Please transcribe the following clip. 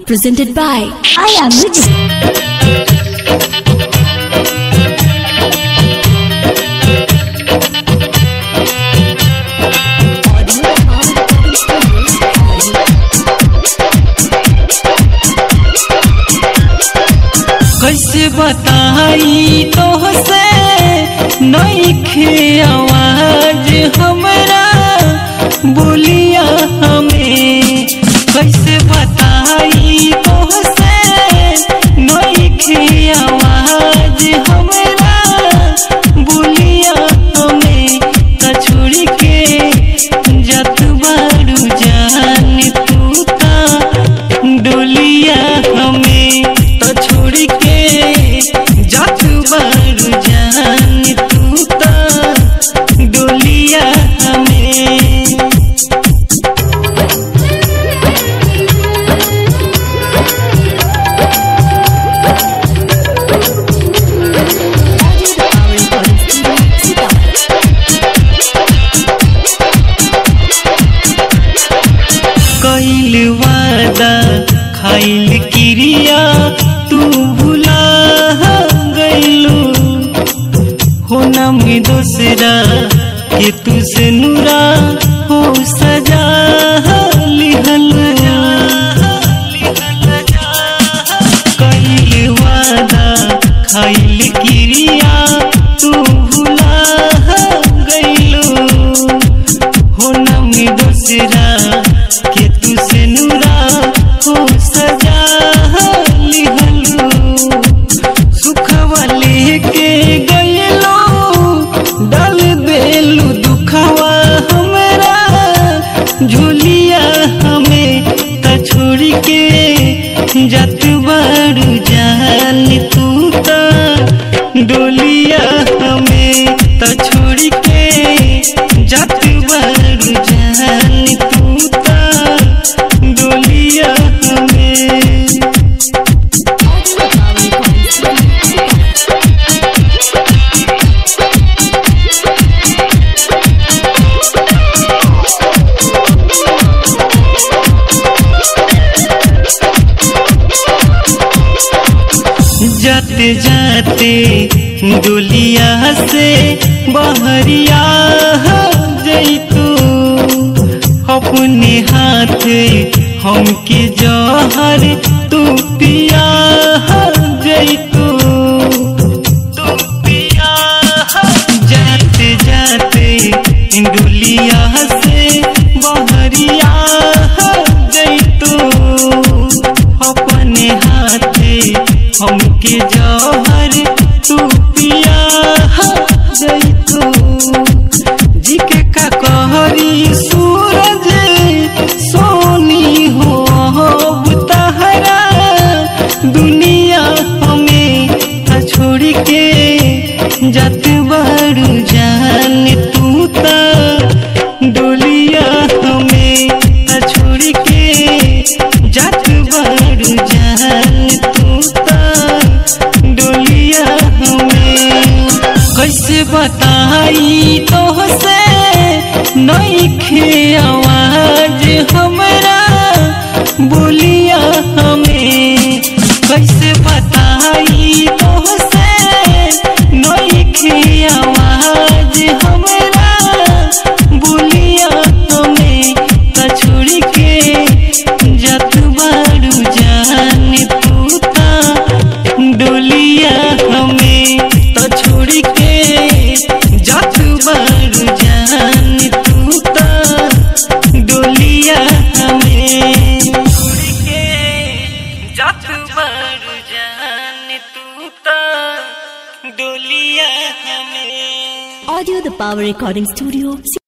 Presented by Aya Music. कैसे बताई तोहसे नईखे आवाज हमरा बोलिया हमें कैसे बताई तोहसे नईखे आवाज हमरा बोलिया हमें त छोड़ के जत बारू जान तू ता डोलिया हमें तो छोड़ के जात बारू जान तू ता डोलिया हमें कैल वादा खाइल क्रिया तू भुला गइलू हो नाम दूसरा के तुझसे नुरा हो सजा लिहल कैल वादा खाइल क्रिया तू भुला गइलू हो नाम दूसरा के तुझसे नुरा हो सजा लिहलू सुखवा लेके गइलो डाल देलू दुखवा हमरा झूलिया हमें त छोड़ के जत बारू जान तू त डोलिया हमें त छोड़ के जत बारू जान तू त डोलिया हमें जाते जाते दुलिया से बहरिया जैतू अपने हाथ हमके जहर तू पिया जैतू तू पिया जाते जाते दुलिया से बहरिया जैतू अपने हाथे हमके जहर तू पिया जैतू जी के का कहरी सूरज सोनी हो अब तहरा दुनिया हमें त छोड़ के जत बारू जान तू ता डोलिया हमें त छोड़ के जत बारू जान तू ता डोलिया हमें कैसे बताई तोहसे नईखे आवाज हमरा बोलिया हमें कैसे बताई तोहसे नईखे आवाज हमरा बोलिया हमें त छोड़ के जत बारू जान तू ता डोलिया हमें तो छोड़ के जात बारू जान तू ता डोलिया हमें छोड़ के जात बारू जान तू ता डोलिया हमें Audio the Power Recording Studio.